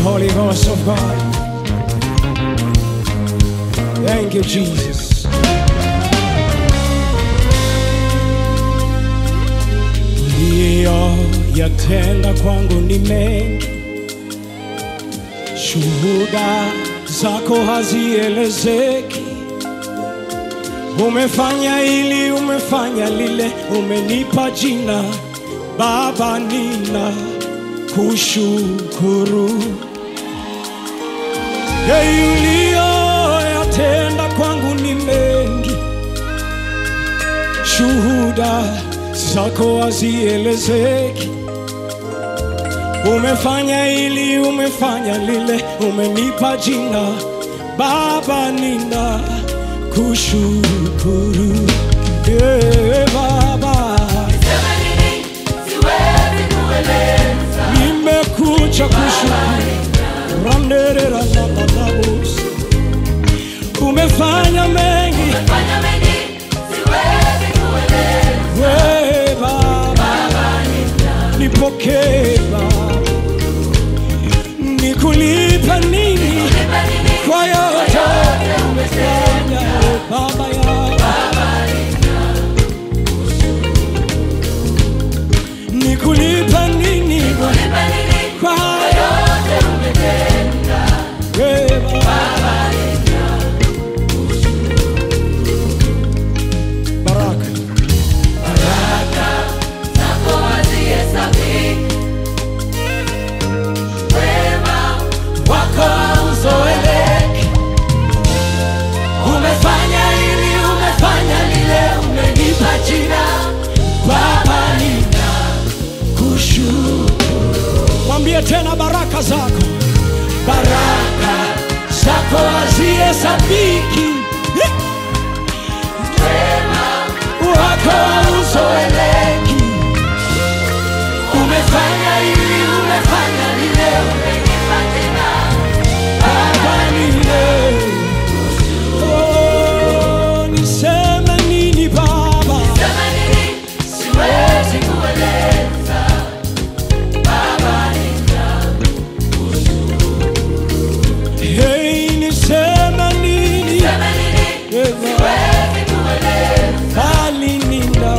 Holy Ghost of God. Thank you, Jesus. Uliyoyatenda kwangu ni mengi, shuhuda zako hazielezeki. Umefanya hili, umefanya lile, umenipa jina Baba, nina kushukuru. Hey, uliyoyatenda kwangu ni mengi, shuhuda zako hazielezeki. Umefanya hili, umefanya lile, umenipa jina Baba, nina kushukuru. Yeah, Baba, nimekuja kushukuru. Randerera na manabus. Umefanya mengi we Baba, nipokee Baba, nikulipa nini kwa yote umefanya Baba ya nikulipa nini kwa yote we Baba. Baraka wako hauzoeleki. Umefanya hili, umefanya lile, umenipa jina Baba, nina kushukuru. Mwambie tena baraka zako, baraka zako hazihesabiki, wako hauzoeleki. Umefanya hili, umefanya lile, Baba, nina Oh, niseme nini Baba? Hey, niseme nini? Eh, bali nina.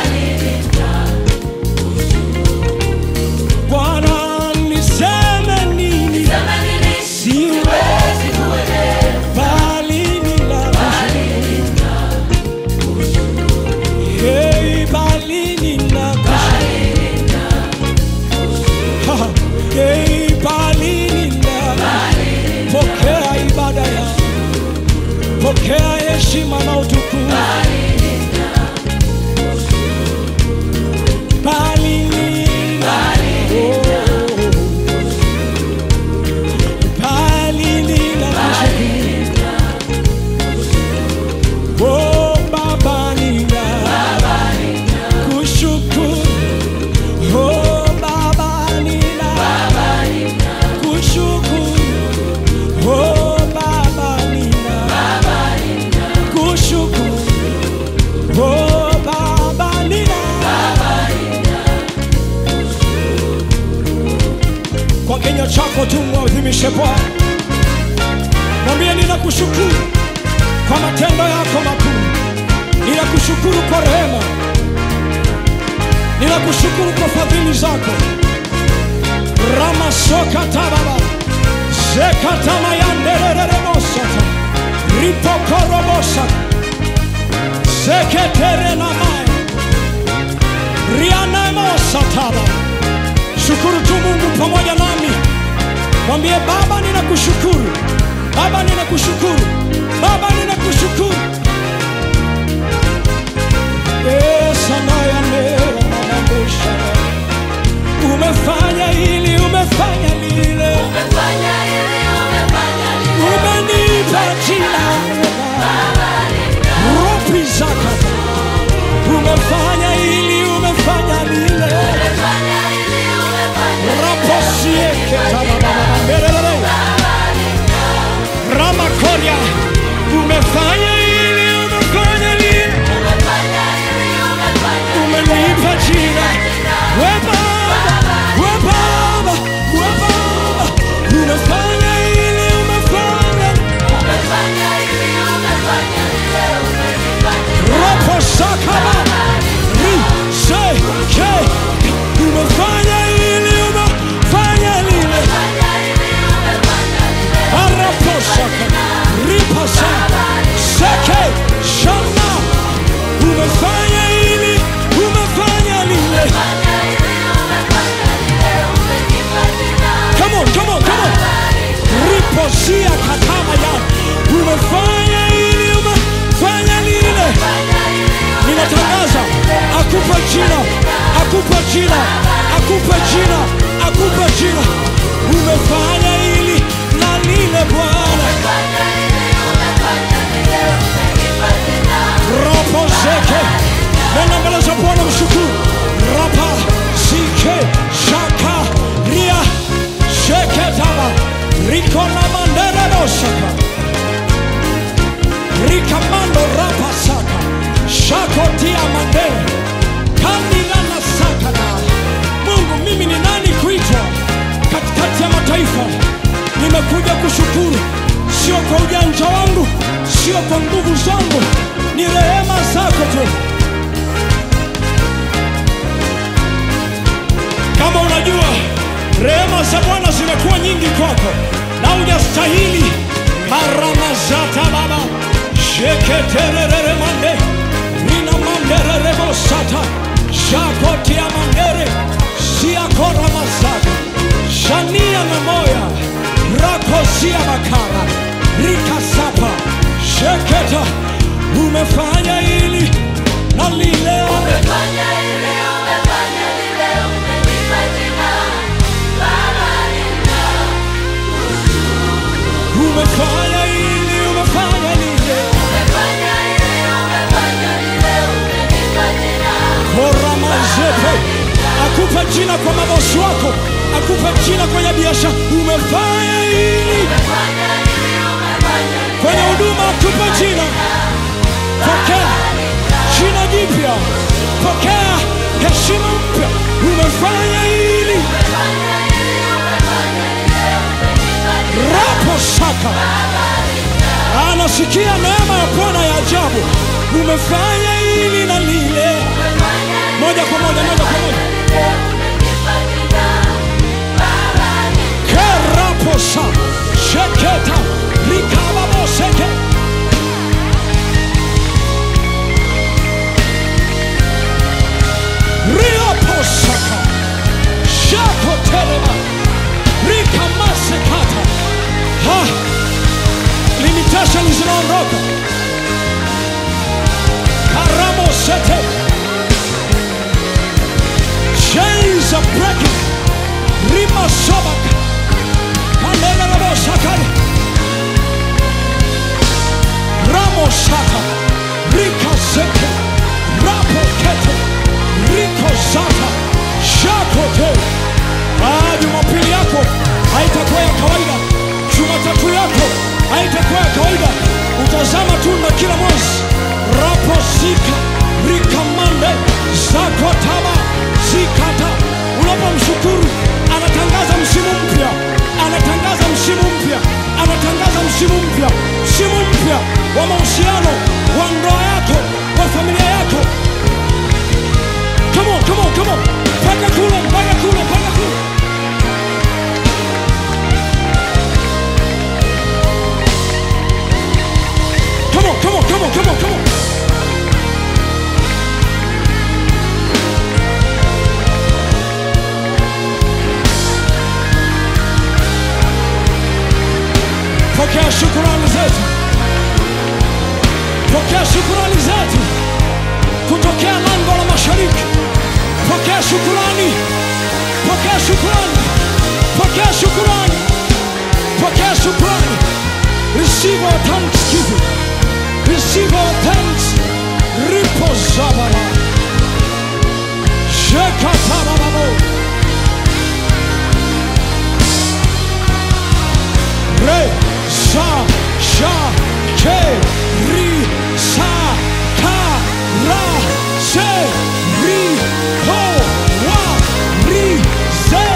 Bwana, niseme nini? Siwezi bali nina. Hey, bali nina. Ha, hey, bali nina. Pokea ibada ya pokea heshima na utukufu. Bali nina. Oh. Bali nina. Oh, Baba nina. Kushukuru. Oh, Baba nina. Kushukuru. Oh, Baba nina. Kushukuru. Oh, Baba nina. Kwa kinywa chako tu mwadhimishe Bwana, mwambie ninakushukuru kwa matendo yako makuu, ninakushukuru kwa rehema, ninakushukuru kwa fadhili zako. ramasokatababa zekatamayanderereremosata ripokorobosa zeketerenamaya rianemosataba shukuru tu mungu pamoja nami mwambie baba ninakushukuru baba ninakushukuru baba ninakushukuru esanayaneranamabusha umefanya hili umefanya lile umenipa jina ropi zakata umefanya hili umefanya lile raposieketababababerere ramakoria umefanya hili umefanya lile umenipa jina we baba we baba we baba seke nenda mbele za bwana mshukuru rapa sike shaka ria sheke taba riko na mandere dosaka rikamando rapa saka shakotia mandere kandilana sakana mungu mimi ni nani kuitwa katikati ya mataifa nimekuja kushukuru sio kwa ujanja wangu sio kwa nguvu zangu ni rehema zako tu kama unajua rehema za bwana zimekuwa nyingi kwako na hujastahili maramazata baba sheketerereremande rina mandererebosata shakotia mandere siakoramazata shania na moya rakosia makara rikasapa sheketa umefanya hili na lile Umefanya ile, umefanya lile, umenipa jina. Baba umefanya hili umefanya lile umefanya ile, umefanya lile, umenipa jina. koramazepe akupe jina kwa mabosi wako akupe jina kwenye biashara umefanya hili Umefanya ile, umefanya lile, kwenye huduma akupe jina pokea jina jipya pokea heshima mpya umefanya hili umefanya ile, umefanya lile, umenipa jina. rapo saka anasikia neema ya bwana ya ajabu umefanya hili na lile Umefanya ile, moja kwa moja moja kwa moja lile, umenipa jina. Baba keraposa sheketa rikababoseke rioposaka shakotelema rikamasekata ha limitation zinaondoka karamosete chains are breaking rimasobaka kandelelebosakale ramosaka rikaseke rapokete rikozata shakote Ah, jumapili yako haitakuwa ya kawaida jumatatu yako haitakuwa ya kawaida utazama tunda kila mwezi raposika rikamande zakotaba zikata unapomshukuru anatangaza msimu mpya anatangaza msimu mpya anatangaza msimu mpya msimu mpya wa mahusiano wa ndoa yako wa familia yako come on, come on, come on. mpaka kule mpaka kule mpaka kule Come on, come on, come on, come on, come on. Pokea shukurani zetu, pokea shukurani zetu kutokea lango la mashariki. Pokea shukurani, pokea shukurani, pokea shukurani, pokea shukurani. Receive our thanksgiving, receive our thanks. Ripo zabara, shekatarababo, re sa sha ke ri sa ka ra se ri ho wa ri se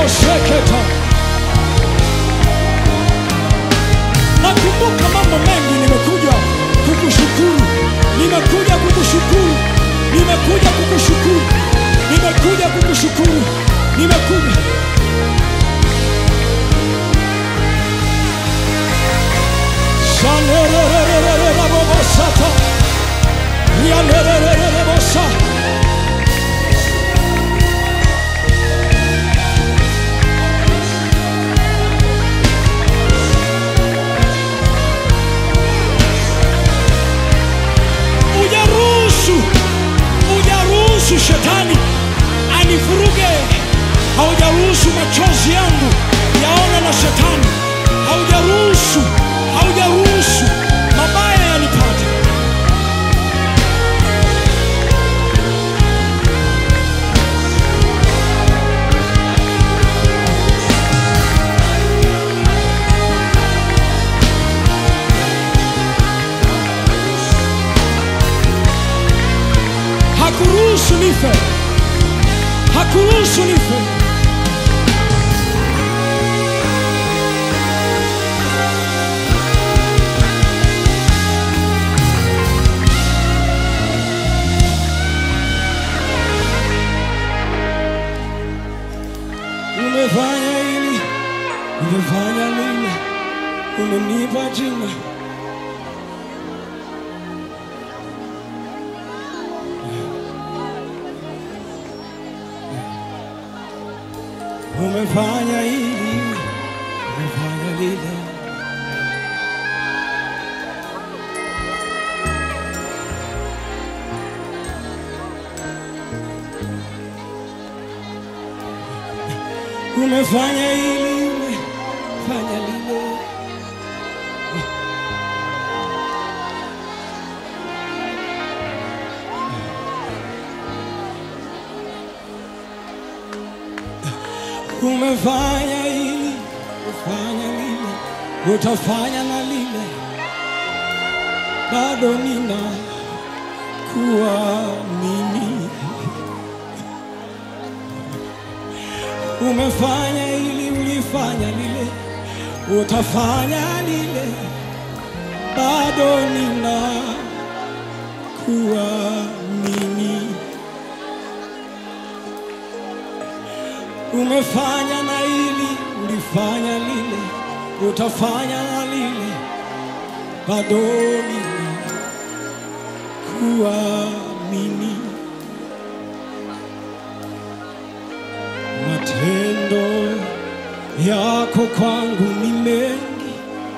seketa. Nakumbuka mambo mengi, nimekuja kukushukuru, nimekuja kukushukuru, nimekuja kukushukuru, nimekuja kukushukuru, nimekuja Shanerererererabobosata. Yanererererebosa. Ujaruhusu, ujaruhusu shetani anivuruge, haujaruhusu machozi yangu yaone na shetani, haujaruhusu, haujaruhusu mabaya yanipate. Hakuruhusu nife, hakuruhusu nife. Umefanya hili, umefanya lile, umenipa jina. Umefanya hili, umefanya lile. Umefanya hili, umefanya lile. Umefanya hili, umefanya lile, utafanya na lile, bado nina kuamini. Umefanya hili, ulifanya lile, utafanya lile, bado nina kuamini. Umefanya na hili, ulifanya lile, utafanya na lile, bado nina kuamini. Matendo yako kwangu ni mengi,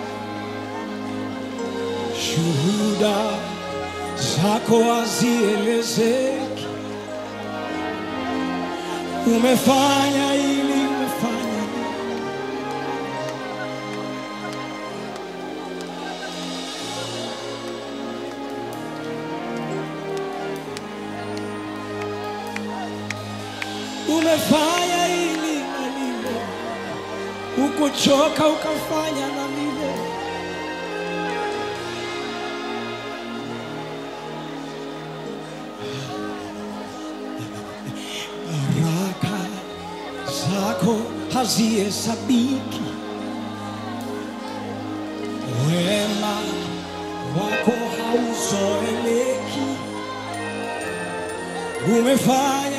shuhuda zako hazielezeki. Umefanya hili, umefanya lile. Umefanya hili na lile, ukuchoka ukafanya na lile. Baraka zako hazihesabiki, wema wako hauzoeleki. Umefanya